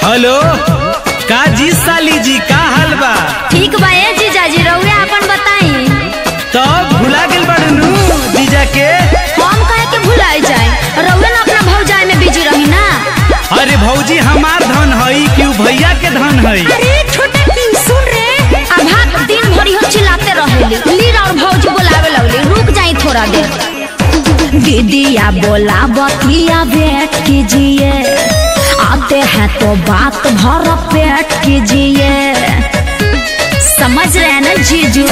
hello का जी साली जी का हाल बा ठीक बा ए जीजाजी रउआ अपन बताई तब भुला गेल बाड़ू जीजा के हम कहे के भुलाई जाए रउआ ना अपना भौजाई में बिजी रही ना अरे भौजी हमार धन हई कि उ भैया के धन हई अरे छोटे पिन सुन रे अभाग दिन भरी हो चिल्लाते रहेली लीर और भौजी बोलावे लगली रुक जाई थोड़ा देर दीदिया बोला बतिया बैठ कीजिए आते हैं तो बात भर पेट कीजिए समझ रहे हैं ना जीजू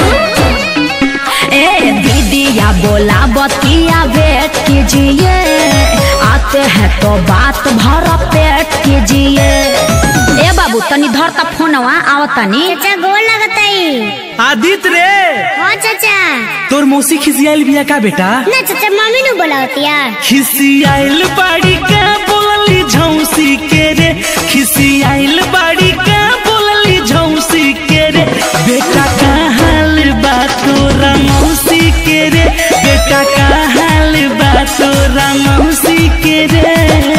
ए दीदिया बोला बतिया वेट कीजिए आते हैं तो बात भर पेट कीजिए ए बाबू तनी धर ता फोनवा आवतानी चाचा गोल लगताई आदित रे हाँ चाचा तोर मौसी खिसियाइल बिया का बेटा ना चाचा मम्मी नु बोलावतिया खिसियाइल बाड़ी का बोलली झौसी के रे खिसियाइल बाड़ी का बोलली झौसी के रे बेटा का हाल बा तोरा मौसी के रे बेटा का हाल बा तोरा मौसी के रे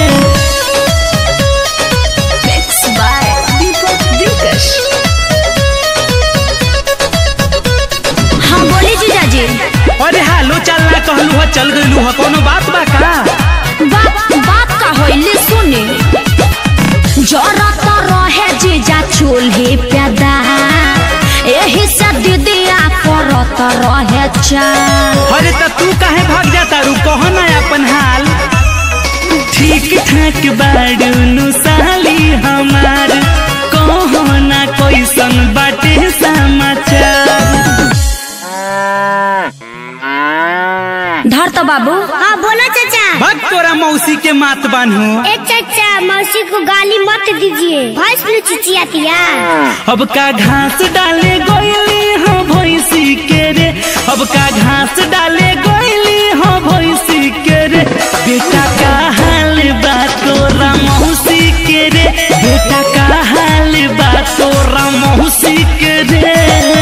हम बोली जीजाजी अरे हालो चल ना कहलू ह चल गइलू ह कोनो बात बा का बात बात का होइले सुने जरा तो रहे जीजा चूल्हे प्यादा एही से दीदिया करत रहे चाल अरे त तू काहे भाग जाता रू कह ना अपन हाल ठीक ठाक बाड़ू नु साली हमार कहो ना कैसन बाटे समाचार धर तो बाबू हाँ बोला चाचा भग तोरा मौसी के मात बान्हू ए चाचा मौसी को गाली मत दीजिए भैंस नु चिचियातिया अब का घास डाले गोइली हो भैंसी के रे अब का घास डाले गोइली हो भैंसी के रे बेटा का हाल बा तोरा मौसी के रे बेटा का हाल बा तोरा मौसी के रे